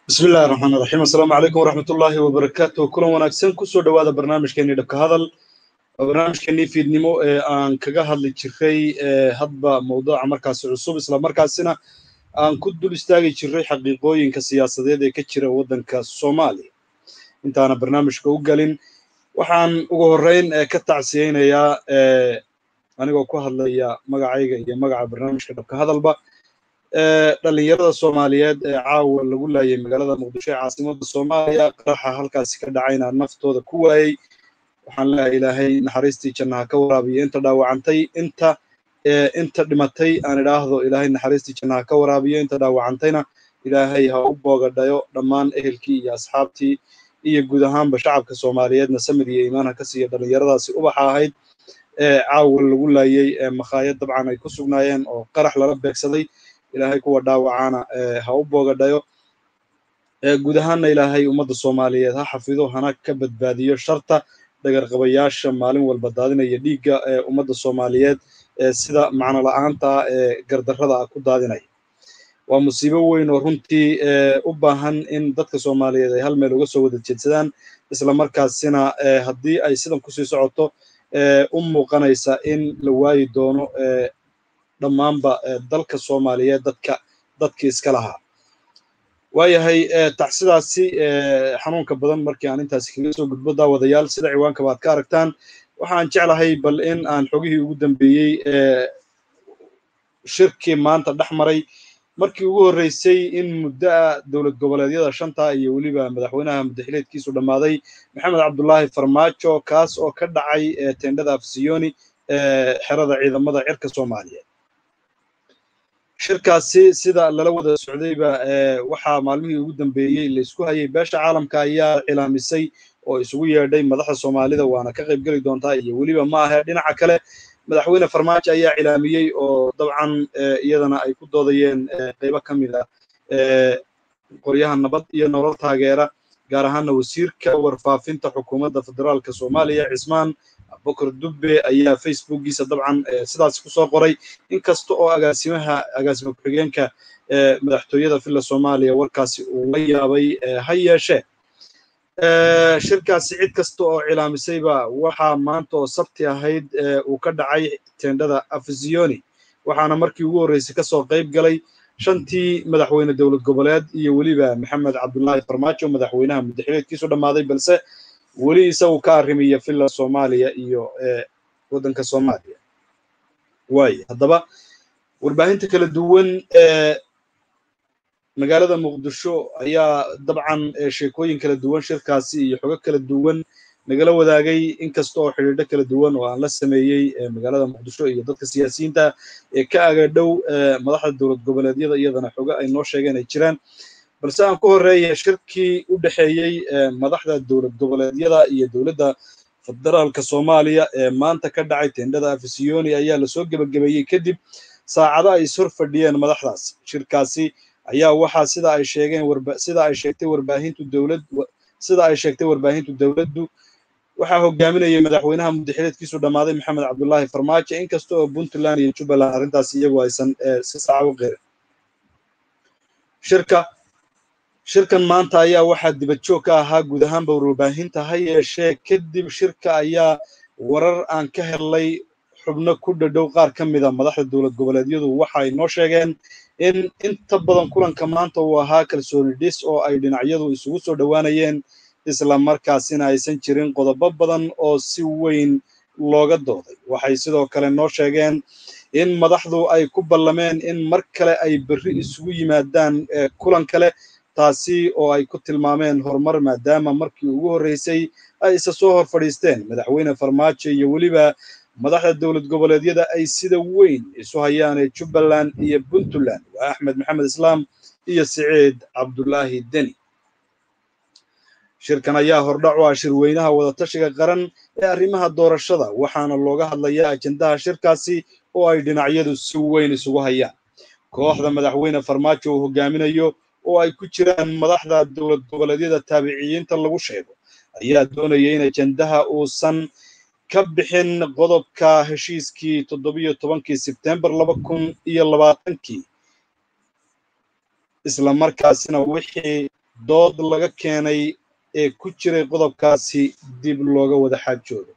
bismi illahi raxmaan raxiim assalaamu calaykum waraxmat ullaahi wabarakaatu kulan wanaagsan kusoo dhowaada barnaamijkeenii dhabka hadal waa barnaamijkeenii fiidnimo ee aan kaga hadli jiray hadba mawduuca markaasi cusub isla markaasina aan ku dul istaagi jiray xaqiiqooyinka siyaasadeed ee ka jira waddanka soomaaliya intaana barnaamijka u gelin waxaan ugu horreyn ka tacsiyeynayaa anigoo ku hadlaya magacayga iyo magaca barnaamijka dhabka hadalba dhalinyarada soomaaliyeed ee caawa lagu laayay magaalada muqdisho ee caasimada soomaaliya qaraxa halkaasi ka dhacayna naftooda ku waayey waxaan leeyahay ilaahay naxariistii jannaha ka waraabiyo inta dhaawacantay inta inta dhimatay aan idhaahdo ilaahay naxariistii jannaha ka waraabiyo inta dhaawacantayna ilaahay ha u boogadhayo dhammaan ehelkii iyo asxaabtii iyo guud ahaanba shacabka soomaaliyeedna samir iyo iimaan ha ka siiya dhalinyaradaasi ubaxa ahayd ee caawa lagu laayey makhaayad dabcan ay ku sugnaayeen oo qarax lala beegsaday ilaahay kuwa dhaawacaana ha u boogadhayo guud ahaanna ilaahay ummadda soomaaliyeed ha xafido hana ka badbaadiyo sharta dhagarqabayaasha maalin walba daadinaya dhiigga ee ummadda soomaaliyeed ee sida macno la'aanta ah ee gardarrada ah ku daadinaya waa musiibo weyn oo runtii u baahan in dadka soomaaliyeed ay hal meel uga soo wada jeedsadaan isla markaasina haddii ay sidan kusii socoto u muuqanaysa in la waayi doono dhammaanba dalka soomaaliyeed dadka dadkii iska lahaa waayahay tacsidaasi xanuunka badan markii aan intaasi kaga soo gudbo daawadayaal sida ciwaanka baad ka aragtaan waxaan jeclahay bal in aan xogihii ugu dambeeyey shirkii maanta dhex maray markii ugu horreysay in muddoa dowlad goboleedyada shanta iyo weliba madaxweynaha muddaxileedkiisu dhammaaday maxamed cabdulaahi farmaajo kaas oo ka dhacay tendhada afsiyoni xerada ciidamada cirka soomaaliyeed shirkaasi sida lala wada socdayba waxaa maalmihii ugu dambeeyey laysku hayay beesha caalamka ayaa cilaamisay oo isugu yeedhay madaxda soomaalida waana ka qayb geli doontaa iyo weliba ma ahe dhinaca kale madaxweyne farmaajo ayaa cilaamiyey oo dabcan iyadana ay ku doodayeen qaybo ka mid a qoryaha nabad iyo nolol taageera gaar ahaana wasiirka warfaafinta xukuumadda federaalka soomaaliya cismaan abubakar dubbe ayaa facebookiisa dabcan sidaas kusoo qoray inkasta oo agaasimaha agaasima ku-xigeenka madaxtooyada villa soomaaliya warkaasi uu la yaabay ha yeeshee shirkaasi cid kasta oo cilaamisayba waxaa maanta oo sabti ahayd uu ka dhacay tendhada afisiyoni waxaana markii ugu horreysay kasoo qayb galay shantii madaxweyne dowlad goboleed iyo weliba maxamed cabdulaahi farmaajo madaxweynaha muddaxileedkiisu dhammaaday balse weli isagu ka arrimiya villa soomaaliya iyo waddanka soomaaliya waaye haddaba warbaahinta kala duwan ee magaalada muqdisho ayaa dabcan sheekooyin kala duwan shirkaasi iyo xogo kala duwan nagala wadaagay inkasta oo xidhiidho kala duwan oo aan la sameeyey magaalada muqdisho iyo dadka siyaasiyiinta ee ka agadhow madaxda dowlad goboleedyada iyadana xogo ay noo sheegeen ay jiraan balse aan ku horreeya shirkii u dhexeeyey madaxda dowlad goboleedyada iyo dowladda federaalka soomaaliya ee maanta ka dhacay tendhada afisiyoni ayaa lasoo gebagabeeyey kadib saacado ay ishor fadhiyeen madaxdaas shirkaasi ayaa waxaa sida ay sheegeen sida ay sheegtay warbaahintu dowlad sida ay sheegtay warbaahintu dowladdu waxaa hogaaminayay madaxweynaha muddaxileedkiisu dhammaaday maxamed cabdulaahi farmaajo inkasta oo puntland iyo jubbaland arrintaas iyagu aysan si saaca u qeerin shirka shirkan maanta ayaa waxaa dibad joog ka ahaa guud ahaanba warbaahinta ha yeeshee kadib shirka ayaa warar aan ka helnay xubno ku dhadhow qaar ka mida madaxda dowlad goboleedyadu waxa ay noo sheegeen in inta badan kulanka maanta uu ahaa kalsooni dhis oo ay dhinacyadu isugu soo dhowaanayeen isla markaasina aysan jirin qodobo badan oo si weyn looga dooday waxay sidoo kale noo sheegeen in madaxdu ay ku ballameen in mar kale ay berri isugu yimaadaan kulan kale taasi oo ay ku tilmaameen horumar maadaama markii ugu horreysay ay isa soo hor fadhiisteen madaxweyne farmaajo iyo weliba madaxda dowlad goboleedyada ay sida weyn isu hayaan ee jubbaland iyo puntland waa axmed maxamed islaam iyo siciid cabdulaahi deni shirkan ayaa hordhac u ah shirweynaha wadatashiga qaran ee arrimaha doorashada waxaana looga hadlayaa ajendaha shirkaasi oo ay dhinacyadu si weyn isugu hayaan kooxda madaxweyne farmaajo uu hogaaminayo oo ay ku jiraan madaxda dowlad goboleedyada taabiciyiinta lagu sheego ayaa doonaya in ajendaha uusan ka bixin qodobka heshiiskii toddobiyo tobankii sebtembar laba kun iyo labaatankii isla markaasina wixii dood laga keenay ee ku jiray qodobkaasi dib looga wada xaajoodo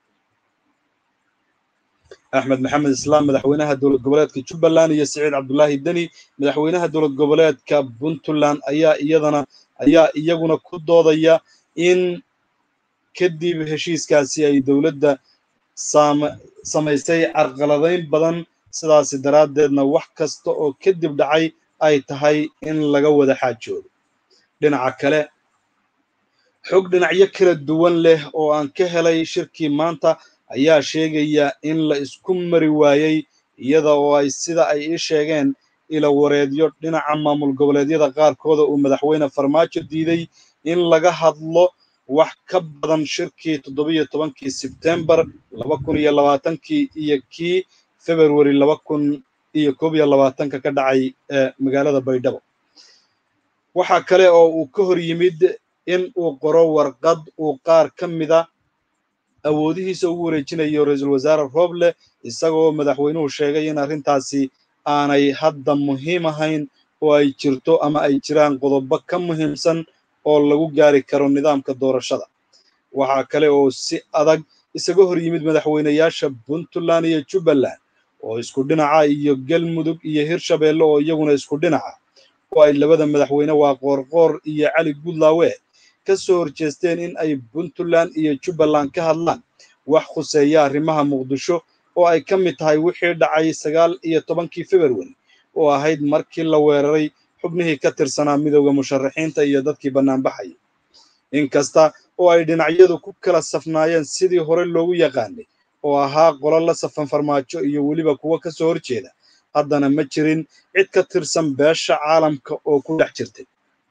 axmed maxamed islaam madaxweynaha dowlad goboleedka jubbaland iyo siciid cabdulaahi deni madaxweynaha dowlad goboleedka puntland ayaa iyadana ayaa iyaguna ku doodaya in kadib heshiiskaasi ay dowladda samaysay carqaladayn badan sidaasi daraaddeedna wax kasta oo kadib dhacay ay tahay in laga wada xaajoodo dhinaca kale xog dhinacyo kala duwan leh oo aan ka helay shirkii maanta ayaa sheegaya in la isku mari waayey iyada oo ay sida ay ii sheegeen ila wareedyo dhinaca maamul goboleedyada qaarkooda uu madaxweyne farmaajo diiday in laga hadlo wax ka badan shirkii toddobiyo tobankii sebtembar laba kun iyo labaatankii iyo kii februari laba kun iyo koob iyo labaatanka ka dhacay ee magaalada baydhabo waxaa kale oo uu ka hor yimid in uu qoro warqad uu qaar ka mida awoodihiisa ugu wareejinayo ra-iisul wasaare rooble isagoo madaxweynuhu sheegay in arrintaasi aanay hadda muhiim ahayn oo ay jirto ama ay jiraan qodobo ka muhiimsan oo lagu gaari karo nidaamka doorashada waxaa kale oo si adag isaga hor yimid madaxweynayaasha puntland iyo jubbaland oo isku dhinaca iyo galmudug iyo hirshabeelle oo iyaguna isku dhinaca oo ay labada madaxweyne waa qoorqoor iyo cali gudlaawe ka soo horjeesteen in ay puntland iyo jubbaland ka hadlaan wax khuseeya arrimaha muqdisho oo ay ka mid tahay wixii dhacay sagaal iyo tobankii februari oo ahayd markii la weeraray xubnihii ka tirsanaa midowda musharaxiinta iyo dadkii bannaanbaxaya inkasta oo ay dhinacyadu ku kala safnaayeen sidii hore loogu yaqaanay oo ahaa qolo la safan farmaajo iyo weliba kuwo ka soo horjeeda haddana ma jirin cid ka tirsan beesha caalamka oo ku dhex jirtay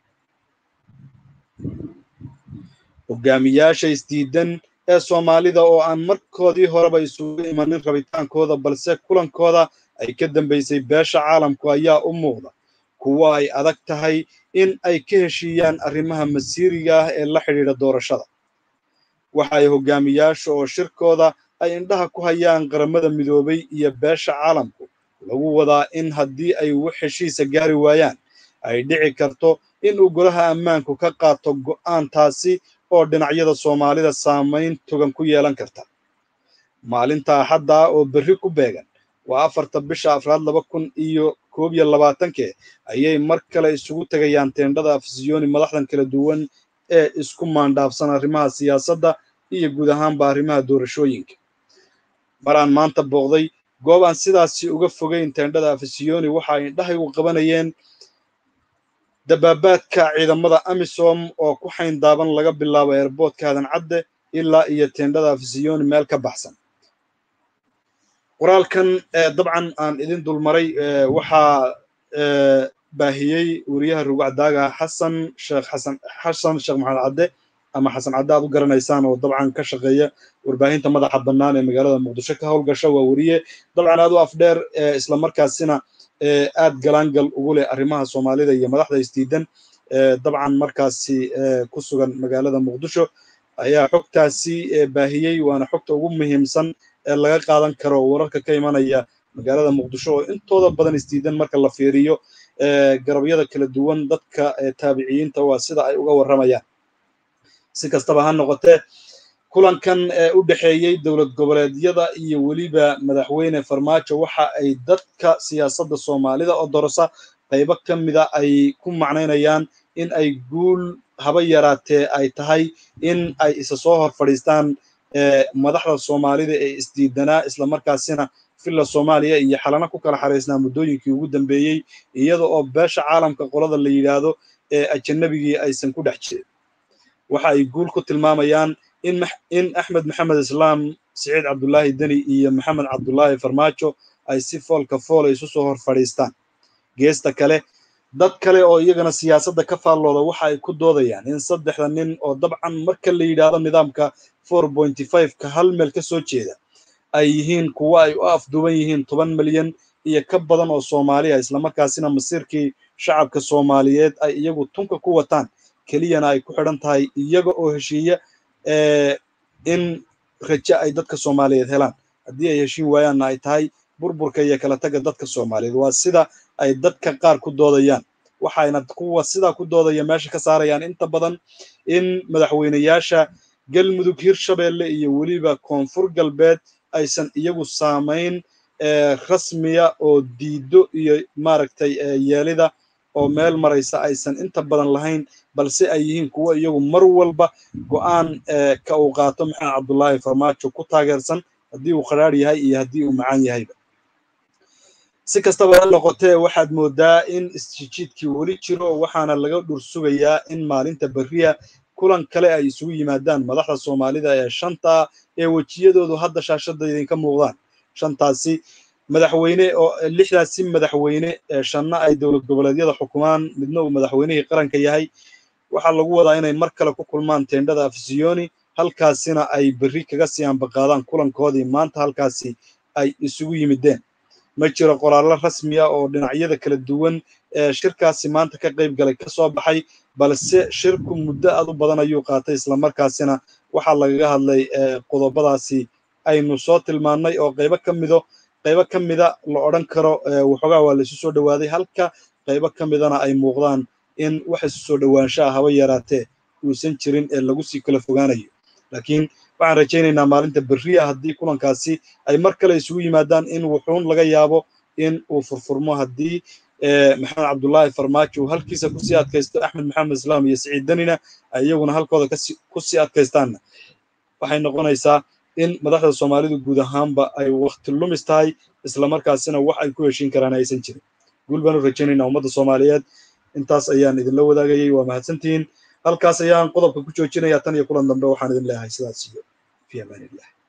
hogaamiyaasha isdiidan ee soomaalida oo aan markoodii horeba isugu imanin rabitaankooda balse kulankooda ay ka dambaysay beesha caalamku ayaa u muuqda kuwo ay adag tahay in ay ka heshiiyaan arrimaha masiiriga ah ee la xidhiidha doorashada waxa ay hogaamiyaasha oo shirkooda ay indhaha ku hayaan qaramada midoobay iyo beesha caalamku lagu wadaa in haddii ay wax heshiisa gaari waayaan ay dhici karto in uu golaha ammaanku ka qaato go'aantaasi oo dhinacyada soomaalida saamayn togan ku yeelan karta maalinta axadda ah oo berri ku beegan waa afarta bisha afraad laba kun iyo koob iyo labaatankee ayay mar kale isugu tegayaan teendhada afisiyoni madaxdan kala duwan ee isku maandhaafsan arrimaha siyaasadda iyo guud ahaanba arrimaha doorashooyinka maraan maanta booqday goob aan sidaasi uga fogayn teendhada afisiyoni waxa ay indhahaygu qabanayeen dabaabaadka ciidamada amisom oo ku xayndaaban laga bilaabo eerboodka hadan cadde ilaa iyo teendhada afisiyoni meel ka baxsan qoraalkan dabcan aan idin dulmaray waxaa baahiyey weriyaha rugacdaaga xasan sheekh xasan xasan sheekh maxamed cadde ama xasan cadde aad u garanaysaan oo dabcan ka shaqeeya warbaahinta madaxa bannaan ee magaalada muqdisho ka howlgasha waa weriye dabcan aad u afdheer islamarkaasina aad galaangal ugu leh arrimaha soomaalida iyo madaxda isdiidan dabcan markaasi ku sugan magaalada muqdisho ayaa xogtaasi baahiyey waana xogta ugu muhiimsan ee laga qaadan karo wararka ka imanaya magaalada muqdisho oo intooda badan isdiidan marka la fiiriyo garabyada kala duwan dadka taabiciyiinta waa sida ay uga warramayaan si kastaba ha noqotee kulankan ee u dhexeeyey dowlad goboleedyada iyo weliba madaxweyne farmaajo waxa ay dadka siyaasadda soomaalida oo dorosa qaybo ka mida ay ku macnaynayaan in ay guul haba yaraatee ay tahay in ay isa soo hor fadhiistaan madaxda soomaalida ee isdiidanaa islamarkaasina villa soomaaliya iyo xalana ku kala xaraysnaa muddooyinkii ugu dambeeyey iyada oo beesha caalamka qolada la yidhaahdo ee ajanabigii aysan ku dhex jirin waxa ay guul ku tilmaamayaan in axmed maxamed islaam siciid cabdulaahi deni iyo maxamed cabdulaahi farmaajo ay si foolka fool isu soo hor fadhiistaan geesta kale dad kale oo iyagana siyaasadda ka faallooda waxa ay ku doodayaan in saddexda nin oo dabcan marka la yidhaahdo nidaamka four pointy five-ka hal meel ka soo jeeda ay yihiin kuwo ay u afduuban yihiin toban milyan iyo ka badan oo soomaaliya islamarkaasina masiirkii shacabka soomaaliyeed ay iyagu tunka ku wataan keliyana ay ku xidhan tahay iyaga oo heshiiya in raje ay dadka soomaaliyeed helaan haddii ay heshiin waayaanna ay tahay burburka iyo kala tagga dadka soomaaliyeed waa sida ay dadka qaar ku doodayaan waxayna kuwa sidaa ku doodaya meesha ka saarayaan inta badan in madaxweyneyaasha galmudug hirshabeelle iyo weliba koonfur galbeed aysan iyagu saamayn rasmiya oo diido iyo maaragtay yeelida oo meel maraysa aysan inta badan lahayn balse ay yihiin kuwo iyagu mar walba go'aan ka uu qaato maxamed cabdullaahi farmaajo ku taageersan haddii uu qadhaadh yahay iyo haddii uu macaan yahayba si kastaba ha noqotee waxaad moodaa in isjijiidkii weli jiro waxaana laga dhur sugayaa in maalinta berriya kulan kale ay isugu yimaadaan madaxda soomaalida ee shanta ee wejiyadoodu hadda shaashadda idinka muuqdaan shantaasi madaxweyne oo lixdaasi madaxweyne ee shanna ay dowlad goboleedyada xukumaan midna uu madaxweynihii qaranka yahay waxaa lagu wadaa inay mar kale ku kulmaan teendhada afisiyoni halkaasina ay berri kaga sii ambaqaadaan kulankoodii maanta halkaasi ay isugu yimideen ma jiro qoraallo rasmi ah oo dhinacyada kala duwan ee shirkaasi maanta ka qayb galay ka soo baxay balse shirku muddo aad u badan ayuu qaatay islamarkaasina waxaa lagaga hadlay qodobadaasi aynu soo tilmaannay oo qaybo ka mido qaybo ka mida la odhan karo waxoogaa waa laisu soo dhowaaday halka qaybo ka midana ay muuqdaan in wax isu soo dhowaansha ah haba yaraatee uusan jirin ee lagu sii kala fogaanayo laakiin waxaan rajaynaynaa maalinta berriya haddii kulankaasi ay mar kale isugu yimaadaan in wuxuun laga yaabo in uu furfurmo haddii maxamed cabdullaahi farmaajo uu halkiisa kusii adkaysto axmed maxamed islaam iyo siciid danina ay iyaguna halkooda kusii adkaystaanna waxay noqonaysaa in madaxda soomaalidu guud ahaanba ay wakti lumis tahay islamarkaasina wax ay ku heshiin karaan aysan jirin guul baanu rajaynaynaa ummadda soomaaliyeed intaas ayaan idinla wadaagayay waa mahadsantihiin halkaas ayaan qodobka ku joojinayaa tan iyo kulan dambe waxaan idin leeyahay sidaas iyo fi amaanillah